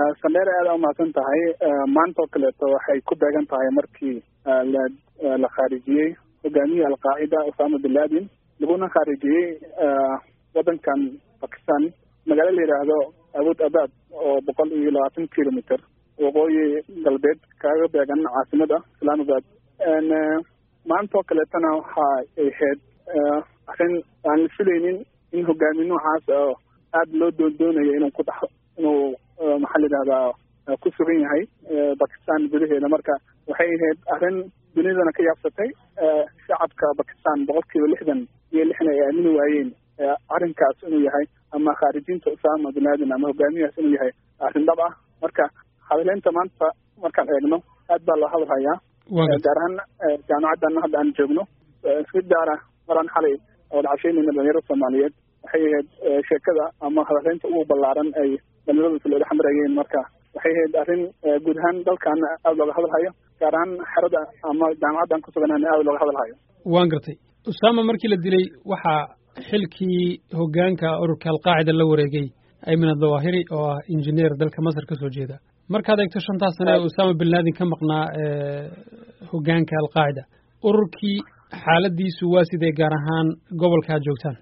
sandheer aada umahadsan tahay maanta oo kaleeto waxay ku beegan tahay markii la la khaarijiyey hogaamiyihii alqaacida osama bin laden laguna khaarijiyey waddankan bakistan magaalo la yidhaahdo awood abad oo boqol iyo labaatan kilometer waqooyi galbeed kaaga beegan caasimada islamabad maanta oo kaleetona waxa ay ahayd arrin aan la filaynin in hogaami noocaas oo aada loo doondoonayo inuu ku dhex inuu maxaa la yidhahdaa ku sugan yahay bakistan gudaheeda marka waxay ahayd arrin dunidana ka yaabsatay shacabka bakistan boqol kiiba lixdan iyo lixna ay aamini waayeen arrinkaas inuu yahay ama khaarijinta usama bin laden ama hogaamiyahaas inuu yahay arrin dhab ah marka hadaleynta maanta markaan eegno aad baa loo hadalhayaa gaar ahaan jaamacaddan hadda aan joogno si gaara maraan xalay oo dhacasheynayna dhalinyarada soomaaliyeed waxay ahayd sheekada ama hadaleynta ugu ballaaran ay dhalinyaradu filooda xamarayeen marka waxay ahayd arrin guud ahaan dalkaana aada looga hadalhayo gaar ahaan xerada ama jaamacaddan ku suganana aada looga hadalhayo waan gartay usama markii la dilay waxaa xilkii hogaanka ururka alqaacida la wareegay ayman adawahiri oo ah injineer dalka masar ka soo jeeda markaad eegto shantaas sane ee usama bin laden ka maqnaa hogaanka alqaacida ururkii xaaladiisu waa sidee gaar ahaan gobolka aad joogtaan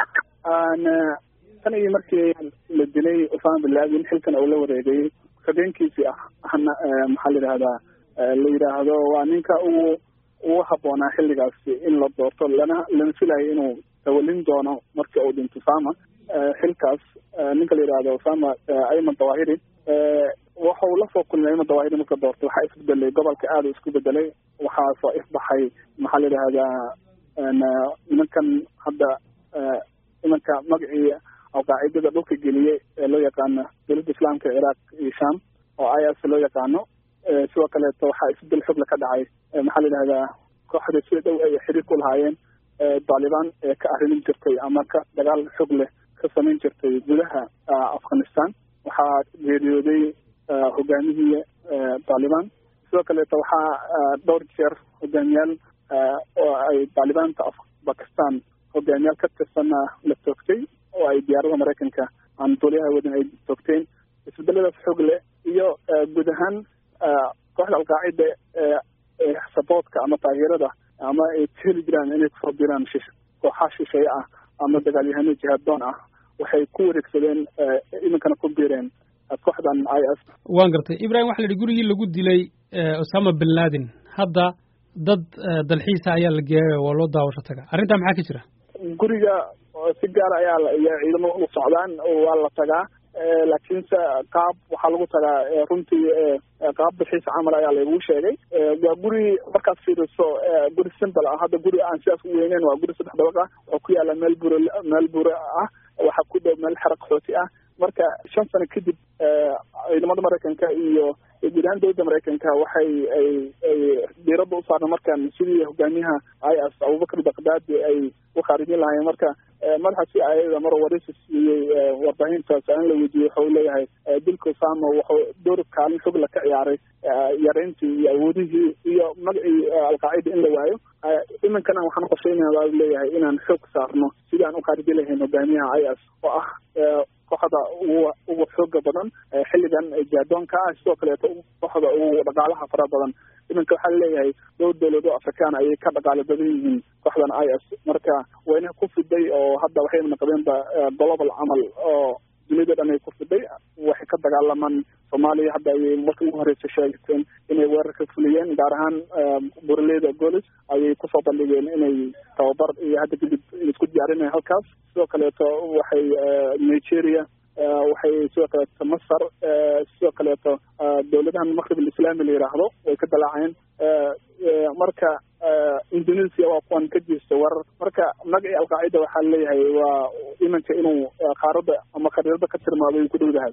tan iyo markii la dilay usama bin laden xilkan oo la wareegay habeenkiisii ah ahna maxaa la yidhahdaa la yidhaahdo waa ninka ugu ugu habboonaa xilligaasi in la doorto lana lana filayo inuu tawalin doono markii uu dhinto usama xilkaas ninka la yidhahdo usama ayman dawahiri waxau lasoo kulmay ayman dawahiri marka doortay waxaa isbedelay gobolka aada isku bedelay waxaa soo ifbaxay maxaa la yidhahdaa nimankan hadda imanka magacii alqaacidada dhulka geliyey ee loo yaqaano dowladda islaamka ciraaq iyo sham oo is loo yaqaano sidoo kaleeto waxaa isbedel xogla ka dhacay maxaa la yidhahdaa kooxda sida dhow ay xiriir ku lahaayeen taalibaan ee ka arrimin jirtay ama ka dagaal xog leh ka samayn jirtay gudaha afghanistan waxaa geeriyooday hogaamihii taalibaan sidoo kaleeto waxaa dhowr jeer hogaamiyaal oo ay taalibaanta bakistan hogaamiyaal ka tirsanna la toogtay oo ay diyaarada maraykanka aan duuliyaha wadin ay toogteen isbedeladaas xog leh iyo guud ahaan kooxda alqaacida ee saboodka ama taageerada ama ay heli jiraan inay kusoo diraan shish kooxaha shisheeye ah ama dagaalyahano jihaaddoon ah waxay ku wareegsadeen iminkana ku biireen kooxdan i s waan gartay ibrahim waxa la yidhi gurigii lagu dilay osama bin laden hadda dad dalxiisa ayaa la geeyay waa loo daawasho taga arrintaa maxaa ka jira guriga si gaar ayaa iyo ciidamo u socdaan waa la tagaa laakiinse qaab waxaa lagu tagaa runtii qaab dalxiis camal ayaa lagu sheegay waa guri markaad fiiriso guri simple ah hadda guri aan sidaas u weyneyn waa guri saddex dabaq ah oo ku yaala meel bure meel bure ah waxaa ku dhow meel xera qaxooti ah marka shan sano kadib ciidamada maraykanka iyo guud ahaan dowladda maraykanka waxay ay ay diiradda u saarna markan sidii hogaamiyaha i s abubakar bakdaadi ay u khaarijin lahaayeen marka madaxa si ayada mar waraysi siiyey warbaahintaas aan la weydiiyey waxau leeyahay dilka osama wuxuu door kaalin xog la ka ciyaaray yareyntii iyo awoodihii iyo magacii alqaacida in la waayo iminkana waxaan qorsheynaya waa leeyahay inaan xoog saarno sidii aan u khaarijin lahayn hogaamiyaha i s oo ah kooxda ugu ugu xooga badan xilligan jaadoonka ah sidoo kaleeto kooxda ugu dhaqaalaha fara badan iminka waxaa leeyahay dhowr dowlado afrikaan ayay ka dhaqaalo badan yihiin kooxdan i s marka wayna ku fiday oo hadda waxay naqdeenba global camal oo dunida dhan ay ku fiday waxay ka dagaalamaan soomaaliya hadda ayay markii ugu horeysa sheegteen inay weerar ka fuliyeen gaar ahaan buraleyda golis ayay kusoo bandhigeen inay tababar iyo hadda kadib isku diyaarinaya halkaas sidoo kaleeto waxay nigeria waxay sidoo kaleeto masar sidoo kaleeto dowladahan maqrib alislaami la yidhaahdo way ka dalaaceen marka indonesia waa kuwan ka jirta warar marka magacii alqaacida waxaa leeyahay waa iminka inuu qaarada ama khariirada ka tirmaado ay ku dhowdahay